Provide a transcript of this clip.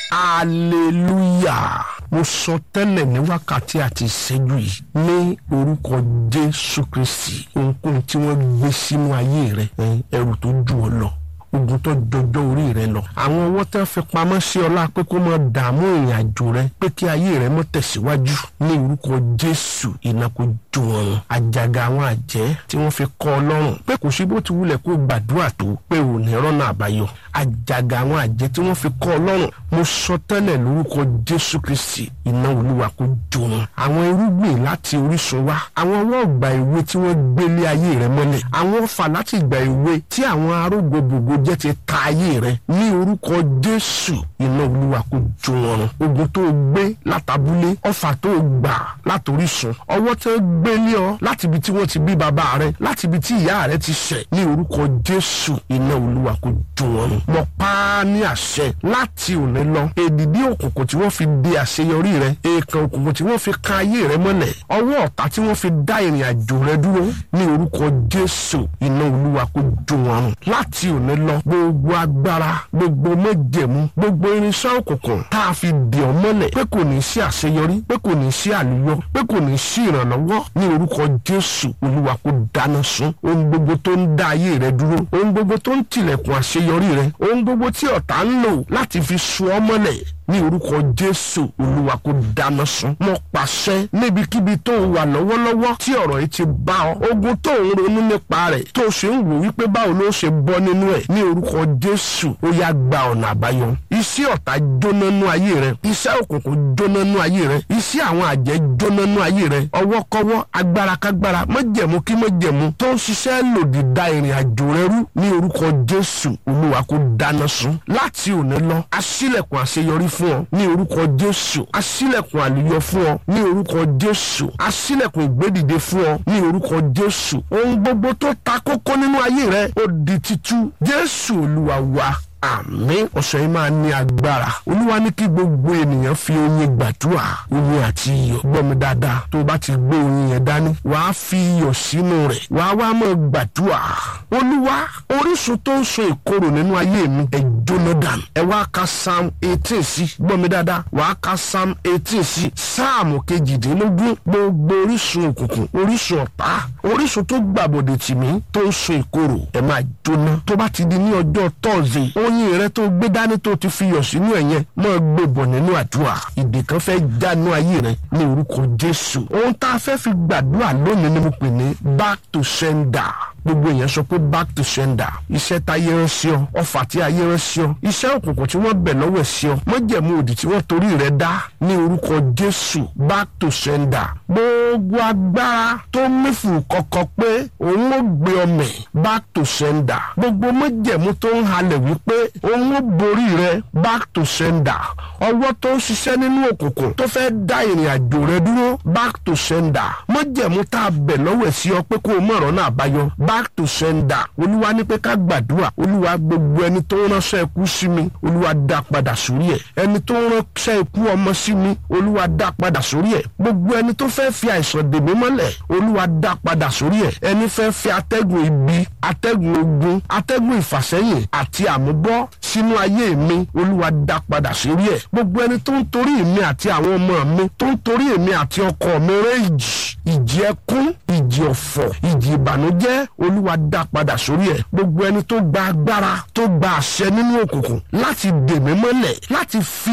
hallelujah mo sọ tẹ́lẹ̀ ní wákàtí àti ìṣẹ́jú yìí ní orúkọ jésù kristi ohunkóhun tí wọ́n gbé sínú ayé rẹ ẹrù tó jù ọ lọ ogun tó jọjọ orí rẹ lọ àwọn ọwọ́ tẹ́ fi pamọ́ sí ọlá pé kó máa dààmú ìrìn àjò rẹ pé kí ayé rẹ mọ́ tẹ̀síwájú ní orúkọ jésù iná kó jó wọn àjàgà àwọn àjẹ́ tí wọ́n fi kọ́ ọ lọ́rùn pé kò sí bó ti wulẹ̀ kó gbàdúrà tó pé ò ní rọ́nà àbáyọ àjàgà àwọn àjẹ́ tí wọ́n fi kọ́ ọ lọ́rùn mo sọ tẹ́lẹ̀ lórúkọ jésù kristi iná olúwa kó jó wọn àwọn irúgbìn láti orísun wá àwọn ọwọ́ ọgbà ìwé tí wọ́n gbélé ayé rẹ mọ́lẹ̀ àwọn ọfà láti ìgbà ìwé tí àwọn arógbó gbogbo jẹ́ ti ta ayé rẹ ní orúkọ jésù iná olúwa kó jó wọn run ogun tó gbé látàbúlé ọfà tó gbà látòrísun ọwọ́ tó gbélé ọ láti ibi tí wọ́n ti bí bàbá rẹ láti ibi tí ìyá rẹ ti ṣẹ̀ ní orúkọ jésù iná olúwa kó jó wọn run mo pa á ní àṣẹ láti òní lọ èdìdí òkùnkùn tí wọ́n fi di àṣeyọrí rẹ èèkàn òkùnkùn tí wọ́n fi ka ayé rẹ mọ́lẹ̀ ọwọ́ ọ̀tá tí wọ́n fi dá ìrìn àjò rẹ dúró ní orúkọ jésù iná olúwa kó jó wọn run láti òní lọ gbogbo agbára gbogbo méjèmú gbogbo irinṣẹ́ òkùnkùn tá a fi dì ọ́ mọ́lẹ̀ pé kò ní sí àṣeyọrí pé kò ní sí àlùyọ pé kò ní sí ìrànlọ́wọ́ ní orúkọ jésù olúwa kó dáná sun ohun gbogbo tó ń dá ayé rẹ dúró ohun gbogbo tó ń tilẹ̀kùn àṣeyọrí rẹ ohun gbogbo tí ọ̀tá ń lò láti fi sun ọ́ mọ́lẹ̀ ní orúkọ jésù olúwa kó dáná sun mo pàṣẹ níbikíbi tó wà lọ́wọ́lọ́wọ́ tí ọ̀rọ̀ yìí ti bá ọ ogun tó ń ronú nípa rẹ̀ tó ṣe ń wò wípé báwo ló ṣe bọ́ nínú ẹ̀ ní orúkọ jésù ó yá gba ọ̀nà àbáyọ iṣẹ́ ọ̀tá jóná nú ayé rẹ iṣẹ́ òkùnkùn jóná nú ayé rẹ iṣẹ́ àwọn àjẹ́ jóná nú ayé rẹ ọwọ́kọ́wọ́ agbárakágbára mọ́jẹ̀mú kí mọ́jẹ̀mú tó ń ṣiṣẹ́ lòdì da ìrìn àjò rẹ rú ní orúkọ jésù olúwa kó dáná sun láti òní lọ aṣílẹ̀kùn àṣeyọrí fún ọ ní orúkọ jésù aṣílẹ̀kùn àlùyọ fún ọ ní orúkọ jésù aṣílẹ̀kùn ìgbédìde fún ọ ní orúkọ jésù ohun gbogbo tó ta kókó nínú ayé rẹ ó di títú jésù olúwa wa àmín ọ̀sẹ̀ yìí máa ní agbára olúwa ní kí gbogbo ènìyàn fi oyin gbàdúrà oyin àti iyọ̀ gbọ́ mi dáadáa tó o bá ti gbé oyin yẹn dání wàá fi iyọ̀ sínú rẹ̀ wàá wá máa gbàdúrà olúwa orísun tó ń so ìkorò nínú ayé mi ẹ jóná dànù ẹ wá ka psalm eighteen sí gbọ́ mi dáadáa wàá ka psalm eighteen sí sáàmù kejìdínlógún gbogbo orísun òkùnkùn orísun ọ̀tá orísun tó gbàbọ̀dẹ̀ tì mí tó ń so ìkorò ẹ máa jóná tó bá ti di ní ọjọ́ tọ́ọ̀sì oyin rẹ tó gbé dání tó ti fi yọ̀ sínú ẹ̀ yẹn máa gbé bọ̀ nínú àdúrà ìdè kan fẹ́ jánu ayé rẹ ní orúkọ jésù ohun tá a fẹ́ fi gbàdúrà lónìí ni mo pè ní back to sender gbogbo èèyàn sọ pé back to sender iṣẹ́ táyé rán sí ọ ọfà tí ayé rán sí ọ iṣẹ́ òkùnkùn tí wọ́n bẹ̀ lọ́wọ́ ẹ̀ sí ọ mọ́jẹ̀mú òdì tí wọ́n torí rẹ̀ dá ní orúkọ jésù back to sender gbogbo agbára tó mífù kọ̀kọ̀ pé òun ó gbé ọmọ back to sender gbogbo mọ́jẹ̀mú tó ń halẹ̀ wípé òun ó borí rẹ̀ back to sender ọwọ́ tó ń ṣiṣẹ́ nínú òkùnkùn tó fẹ́ dá ìrìn àjò rẹ dúró back to sender mọ́jẹ̀mú tá a bẹ̀ lọ́wọ́ ẹ̀ sí ọ pé kó o mọ̀ ọ̀rọ̀ náà àbáyọ back to sender olúwa ní pé ká gbàdúrà olúwa gbogbo ẹni tó ń ránṣẹ́ ikú sí mi olúwa dá padà sórí ẹ̀ ẹni tó ń ránṣẹ́ ikú ọmọ sí mi olúwa dá padà sórí ẹ̀ gbogbo ẹni tó fẹ́ fi àìsàn dè mí mọ́lẹ̀ olúwa dá padà sórí ẹ̀ ẹni fẹ́ fi atẹ́gùn ibi atẹ́gùn ogun atẹ́gùn ìfàsẹ́yìn àti àmúbọ́ sínú ayé mi olúwa dá padà sórí ẹ̀ gbogbo ẹni tó ń torí mi àti àwọn ọmọ mi tó ń torí èmi àti ọkọ mi rẹ́ ìjì ìjì ẹkún ìjì ọ̀fọ̀ ìjì ìbànújẹ́ olúwa dá padà sórí ẹ̀ gbogbo ẹni tó gba agbára tó gba àṣẹ nínú òkùnkùn láti dè mí mọ́lẹ̀ láti fi